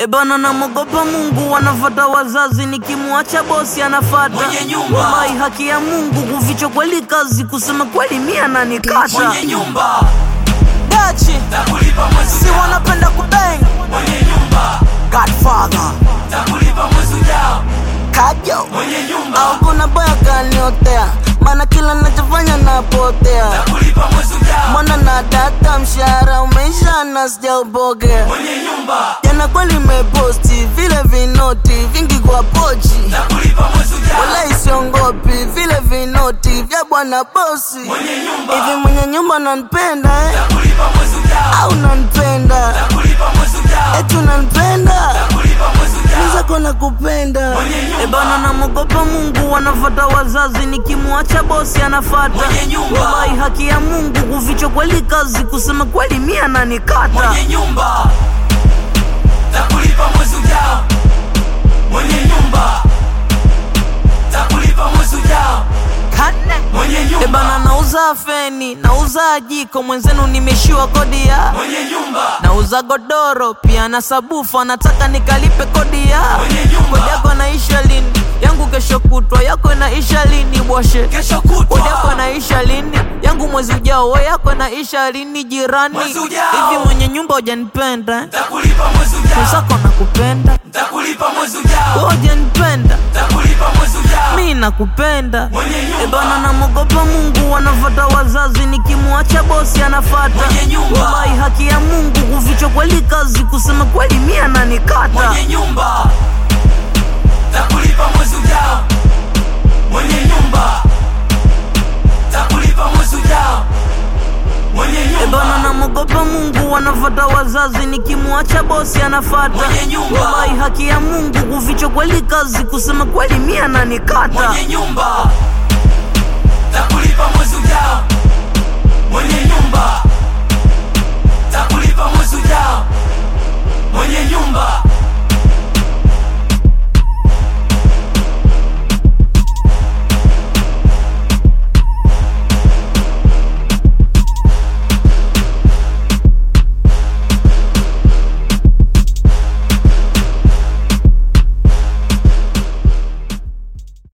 Ebana namogopa Mungu, wanafata wazazi, nikimwacha bosi anafata Mwenye nyumba. Wallahi, haki ya Mungu, kuficha kweli kazi, kusema kweli mia nanikata mwenye nyumba dachi takulipa mwezi si ujao, wanapenda kubang mwenye nyumba Godfather takulipa mwezi ujao, kajo mwenye nyumba au kuna boya kaniotea, maana kila nachofanya napotea takulipa mwezi ujao, mwana na data, mshahara umeisha na sijaupokea mwenye nyumba jana kweli meposti vile vinoti vingi kwa pochi takulipa mwezi ujao, wala isiongopi vile vinoti vya bwana bosi mwenye nyumba hivi mwenye nyumba nanipenda eh? takulipa mwezi ujao, au nanipenda takulipa mwezi ujao, eti nanipenda takulipa mwezi ujao, zako na kupenda Mwenye nyumba. ebana namogopa Mungu wanafata wazazi nikimwacha bosi anafata Mwenye nyumba. wallahi haki ya Mungu kuficha kweli kazi kusema kweli mia nanikata mwenye nyumba takulipa mwezi ujao, mwenye nyumba takulipa mwezi ujao, mwenye ebana nyumba nauza feni nauza jiko mwenzenu nimeshiwa kodi ya mwenye nyumba nauza godoro pia na sabufu anataka nikalipe kodi ya Mwenye nyumba. kodi yako naisha lini yangu kesho kutwa yako naisha lini bwashe kesho kodi yako kutwa naisha lini yangu mwezi ujao we yako naisha lini jirani Mwezi ujao. hivi mwenye nyumba hujanipenda eh? takulipa mwezi ujao, mwenzako nakupenda takulipa mwezi ujao, we hujanipenda takulipa mwezi ujao, mi nakupenda mwenye ebana nyumba namogopa Mungu wanafata wazazi nikimwacha bosi anafata Mwenye nyumba. wallahi haki ya Mungu kuficha kweli kazi kusema kweli mia nanikata mwenye nyumba takulipa mwezi ujao, mwenye nyumba takulipa mwezi ujao, mwenye ebana nyumba namogopa Mungu wanafata wazazi nikimwacha bosi anafata Mwenye nyumba. wallahi haki ya Mungu kuficha kweli kazi kusema kweli mia nanikata mwenye nyumba takulipa mwezi ujao